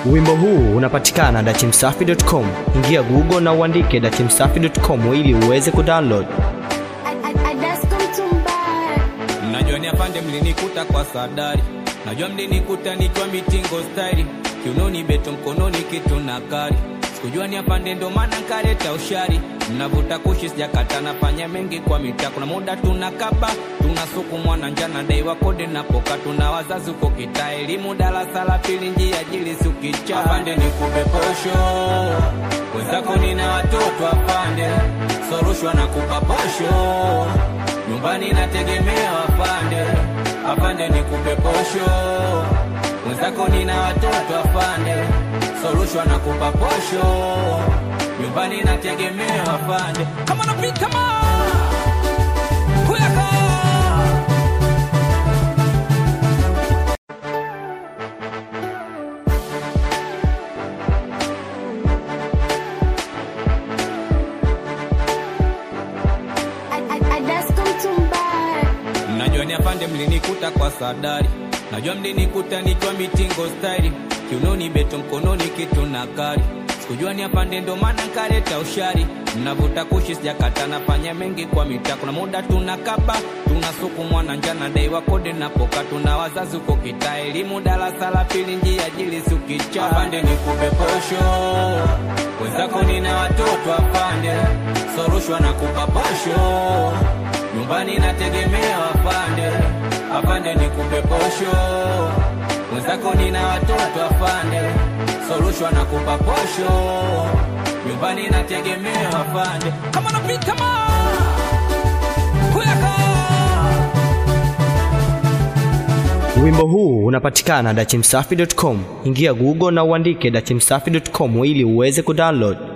Wimbo huu unapatikana dachimsafi.com. Ingia Google na uandike dachimsafi.com ili uweze kudownload. Mnajua ni afande mlinikuta kwa sadari, najua mlinikuta nikiwa mitingo staili, kiunoni beto mkononi kitu na kari, sikujua ni afande ndo maana nkaleta ushari, mnavuta kushi sijakata nafanya mengi kwa mitaa, kuna muda tunakaba tunasukumwa na njana daiwa kode napoka, tuna wazazi uko kitaa, elimu darasa la pili njia jili sukicha, afande nikupe posho wenzako nina watoto afande, sorushwa na kupa posho nyumbani nategemea afande, afande nikupe posho mwenzako nina watoto afande, sorushwa na kupa posho nyumbani nategemea afande, kama napita ma kuyaka Najua ni afande mlinikuta kwa sadari, najua mlinikuta nikiwa mitingo staili, kiunoni beto mkononi kitu na kari, sikujua ni afande ndo maana nkaleta ushari, mnavuta kushi sijakata nafanya mengi kwa mitaa, kuna muda tunakaba tunasukumwa na njana daiwa kode napoka, tuna wazazi uko kitaa, elimu darasa la pili njia jili sukicha, afande nikupe posho wenzako nina watoto afande, sorushwa na kupa posho nyumbani nategemea afande, afande nikupe posho mwenzako nina watoto afande, sorushwa na kupa posho nyumbani nategemea afande, kama napita ma kuyaka Wimbo huu unapatikana dachimsafi.com. Ingia Google na uandike dachimsafi.com ili uweze kudownload.